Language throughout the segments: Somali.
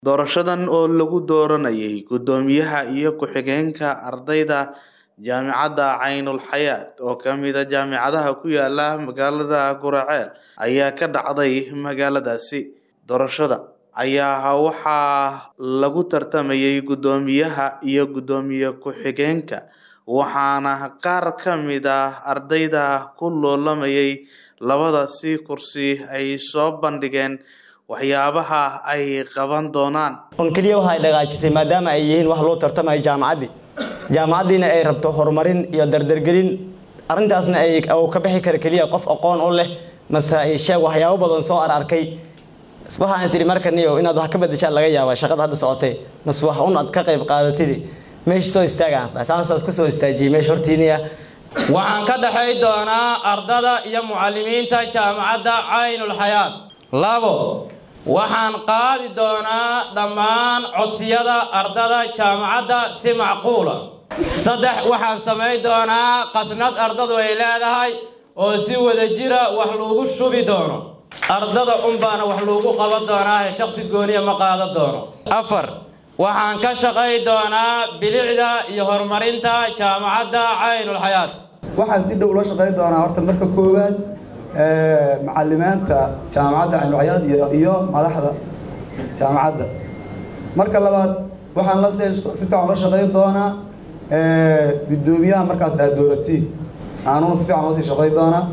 Doorashadan oo lagu dooranayay guddoomiyaha iyo ku-xigeenka ardayda jaamacadda Caynul Xayaat oo ka mid ah jaamacadaha ku yaala magaalada Guraceel ayaa ka dhacday magaaladaasi. Doorashada ayaa waxaa lagu tartamayay guddoomiyaha iyo guddoomiye ku-xigeenka waxaana qaar ka mid ah ardayda ku loolamayay labadaasi kursi ay soo bandhigeen waxyaabaha ay qaban doonaan. un keliya waxa ay dhagaajisay maadaama ay yihiin wax loo tartamayo jaamacaddii jaamacaddiina ay rabto horumarin iyo dardargelin arrintaasna ay uu ka bixi kara keliya qof aqoon u leh mase ay sheeg waxyaabo badan soo ar arkay waxaan is idhi markan iyo inaad wax ka bedeshaan laga yaaba shaqada hadda socotay mase wax un aad ka qayb qaadatidi meesha soo istaagaan saansaas ku soo istaajiyey meesha hortiiniya waxaan ka dhexay doonaa ardada iyo mucallimiinta jaamacadda caynul xayaat labo waxaan qaadi doonaa dhammaan codsiyada ardada jaamacadda si macquula saddex waxaan samayn doonaa qasnad ardadu ay leedahay oo si wada jira wax loogu shubi doono ardada unbaana wax loogu qaban doonaa ee shakhsi gooniya ma qaadan doono afar waxaan ka shaqay doonaa bilicda iyo horumarinta jaamacadda caynul xayaat waxaan si dhow loo shaqayn doonaa horta marka koowaad macalimiinta jaamacadda caynulxayaad iyo iyo madaxda jaamacadda marka labaad waxaan la si fiican la shaqayn doonaa guddoomiyaha markaas aad dooratiin aanuna si fiican loosii shaqayn doonaa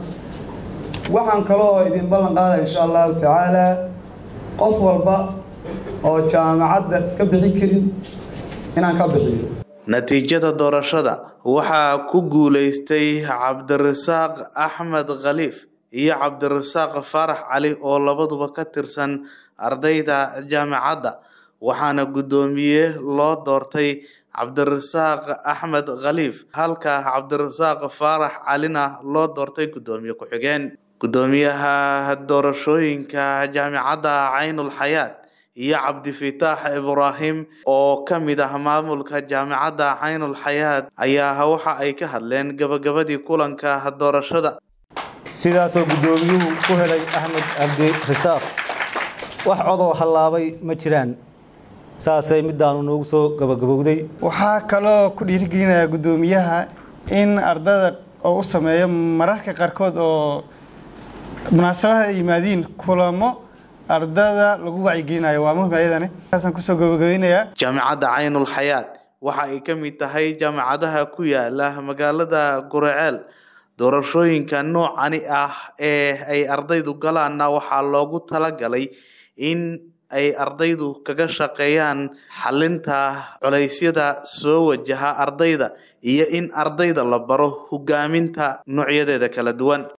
waxaan kaloo idin ballan qaadaya insha allahu tacaala qof walba oo jaamacadda iska bixin karin inaan ka bixiyo natiijada doorashada waxaa ku guuleystay cabdirasaaq axmed khaliif iyo cabdirasaaq faarax cali oo labaduba ka tirsan ardayda jaamacadda waxaana guddoomiye loo doortay cabdirasaaq axmed khaliif halka cabdirasaaq faarax calina loo doortay guddoomiye ku-xigeen guddoomiyaha doorashooyinka jaamacadda caynul xayaat iyo cabdifitaax ibraahim oo ka mid ah maamulka jaamacadda caynul xayaat ayaa waxa ay ka hadleen gabagabadii kulanka doorashada sidaasoo guddoomiyuhu ku helay axmed cabdirasaaq wax codoo hallaabay ma jiraan saasay midaanu noogu soo gabagabowday waxaa kaloo ku dhiirigelinayaa guddoomiyaha in ardada oo u sameeyo mararka qaarkood oo munaasabaha ay yimaadiin kulamo ardada lagu wacyigelinayo waa muhim ayadani kaasaan kusoo gabagabeynayaa jaamacadda caynul xayaat waxa ay ka mid tahay jaamacadaha ku yaala magaalada guraceel doorashooyinka noocani ah ee ay ardaydu galaanna waxaa loogu talagalay in ay ardaydu kaga shaqeeyaan xalinta culeysyada soo wajaha ardayda iyo in ardayda la baro hogaaminta noocyadeeda kala duwan